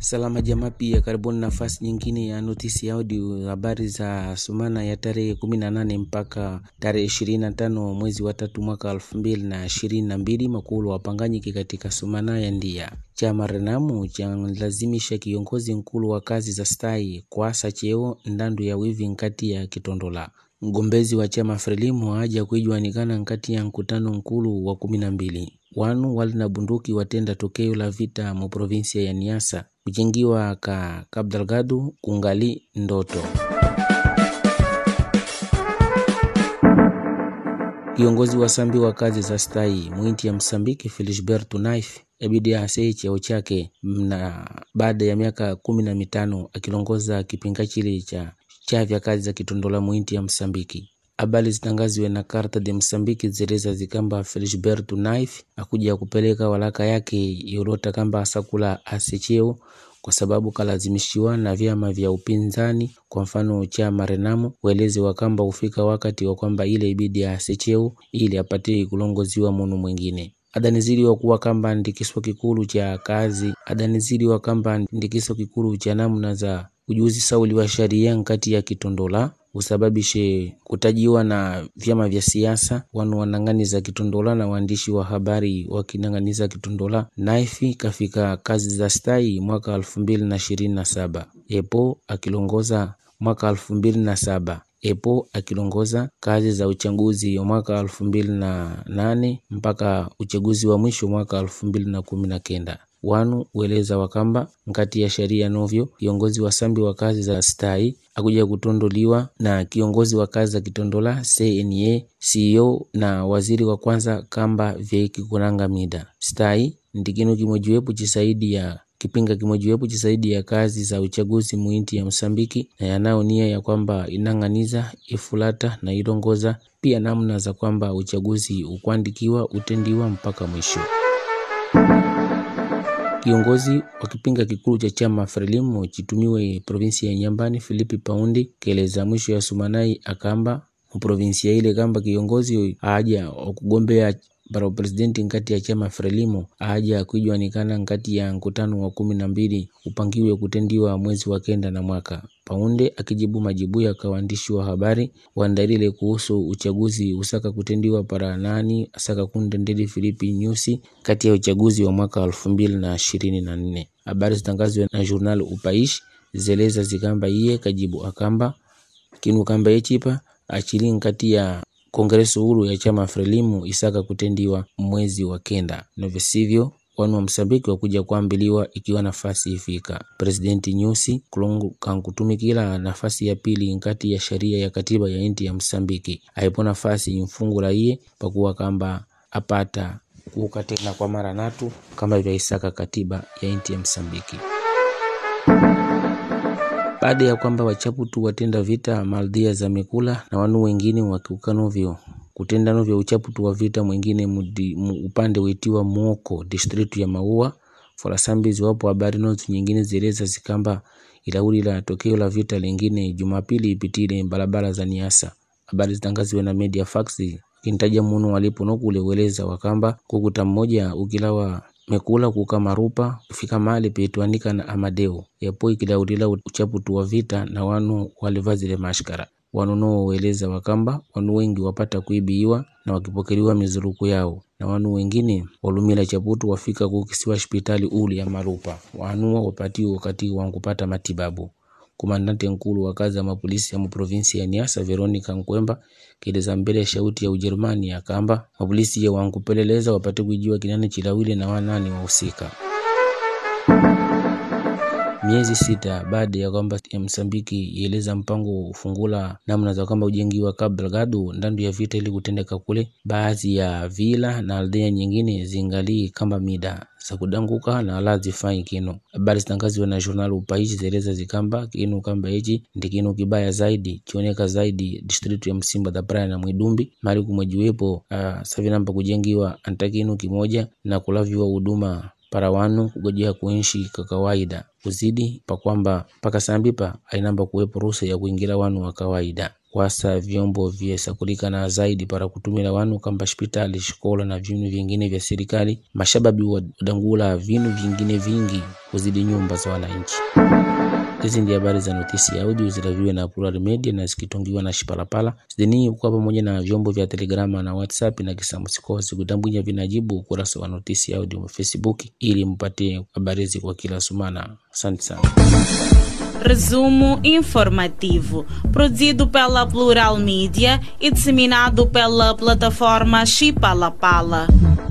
Salama jamaa, pia karibuni nafasi nyingine ya notisi ya audio, habari za sumana ya tarehe 18 mpaka tarehe 25 mwezi wa tatu mwaka 2022. Makulu wapanganyike katika sumana ya ndia chama Renamu chanlazimisha kiongozi nkulu wa kazi za stai kwasa cheo ndandu ya wivi nkati ya kitondola mgombezi wa chama Frelimu aja kuijuanikana nkati ya mkutano nkulu wa kumi na mbili wanu wali na bunduki watenda tokeo la vita mu provinsia ya Niasa kuchingiwa ka Kabdalgadu kungali ndoto. Kiongozi wa sambi wa kazi za stai mwinti ya Msambiki Felisberto Naif abidi asee cheo chake na baada ya miaka kumi na mitano akilongoza kipinga chile cha chavya kazi za kitondola mwinti ya Msambiki. Habari zitangaziwe na Carta de Msambiki zileza zikamba Felisberto Naif akuja kupeleka walaka yake yolota kamba asakula asecheo kwa sababu kalazimishiwa na vyama vya upinzani, kwa mfano chama Renamo weleze wakamba ufika wakati wa kwamba ile ibidi asecheo ili apate kulongoziwa munu mwingine adaniziliwa kuwa kamba ndikiso kikulu cha kazi adaniziliwa kamba ndikiso kikulu cha namna za ujuzi sauli wa sharia nkati ya kitondola usababishe kutajiwa na vyama vya siasa wanu wanang'aniza kitondola na waandishi wa habari wakinang'aniza kitondola. Naifi kafika kazi za stai mwaka elfu mbili na ishirini na saba epo akilongoza mwaka elfu mbili na saba epo akilongoza kazi za uchaguzi wa mwaka elfu mbili na nane mpaka uchaguzi wa mwisho mwaka elfu mbili na kumi na kenda wanu ueleza wakamba nkati ya sheria novyo kiongozi wa sambi wa kazi za stai akuja kutondoliwa na kiongozi wa kazi za kitondola CNA CEO na waziri wa kwanza kamba vyeki kunanga mida stai ndikino kimojiwepo chisaidi ya kipinga kimojiwepo chisaidi ya kazi za uchaguzi muinti ya Msambiki na yanao nia ya kwamba inang'aniza ifulata na ilongoza pia namna za kwamba uchaguzi ukwandikiwa utendiwa mpaka mwisho. Kiongozi wa kipinga kikulu cha chama Frelimu chitumiwe provinsia ya Nyambani Filipi Paundi keleza mwisho ya sumanai akamba muprovinsia ile kamba kiongozi aja wakugombea para upresidenti nkati ya chama Frelimo aja kuijuanikana nkati ya mkutano wa kumi na mbili upangiwe kutendiwa mwezi wa kenda na mwaka. Paunde akijibu majibu ya kawandishi wa habari wandarile kuhusu uchaguzi usaka kutendiwa para nani asaka kundendeli Filipi Nyusi kati ya uchaguzi wa mwaka elfu mbili na ishirini na nne. Habari zitangazwe na journal Upaishi zeleza zikamba iye kajibu akamba kinu kamba yechipa achili nkati ya kongreso huru ya chama Frelimu isaka kutendiwa mwezi wa kenda novesivyo wanu wa Msambiki wakuja kuambiliwa ikiwa nafasi ifika. Presidenti Nyusi kulongu kankutumikila nafasi ya pili nkati ya sheria ya katiba ya inti ya Msambiki aipo nafasi mfungula iye pakuwa kamba apata kuuka tena kwa mara natu kama vyaisaka katiba ya inti ya Msambiki baada ya kwamba wachaputu watenda vita maldhia za Mekula na wanu wengine wakiukanovyo kutenda novyo uchaputu wa vita mwingine mudi, mu, upande witiwa Muoko district ya Maua Folasambizi wapo habari nozi nyingine zileza zikamba ilauli la tokeo la vita lingine Jumapili ipitile barabara za Niasa. Habari zitangaziwe na Media Fax kintaja munu walipo nokule weleza wakamba kukuta mmoja ukilawa mekula kuka marupa kufika mahali peitwanika na Amadeo yapo ikilaulila uchaputu wa vita na wanu walivazile mashkara wanu noo weleza wakamba wanu wengi wapata kuibiwa na wakipokeliwa mizuruku yao na wanu wengine walumila chaputu wafika kukisiwa hospitali uli ya marupa wanuwa wapatiwa wakati wankupata matibabu Komandante nkulu wa kazi ya mapolisi ya muprovinsi ya Niasa Veronica Nkwemba keleza mbele ya shauti ya Ujerumani akamba mapolisi ya wankupeleleza wapate kujua kinani chilawile na wanani wahusika. Miezi sita baada ya kwamba ya Msambiki ieleza mpango ufungula namna za kwamba ujengi wa Cabo Delgado ndandu ya vita ili kutendeka kule, baadhi ya vila na aldea nyingine zingalii kamba mida za kudanguka na ala zifai kinu. Habari zitangaziwa na journal Upaishi zeleza zikamba kinu kamba hichi ndi kinu kibaya zaidi chioneka zaidi district ya Msimba da Praia na Mwidumbi mali kumwejiwepo uh, savinamba kujengiwa anta kinu kimoja na kulaviwa huduma para wanu kugojea kuishi kwa kawaida kuzidi pa kwamba mpaka sambipa ainamba kuwepo ruhusa ya kuingira wanu wa kawaida wasa vyombo vyesakulikana zaidi para kutumila wanu kamba hospitali shikola na vinu vingine vya serikali mashababi wadangula vinu vingine vingi kuzidi nyumba za wananchi hizi ndi habari za notisi ya audio zilaviwe na Plural Media na zikitungiwa na Shipalapala zidini kwa pamoja na vyombo vya Telegrama na WhatsApp na kisamusikosi kutambwinya vinajibu ukurasa wa notisi ya audio wa Facebook ili mpate habari hizi kwa kila sumana. Asante sana. Resumo informativo, produzido pela Plural Mídia e disseminado pela plataforma Chipalapala.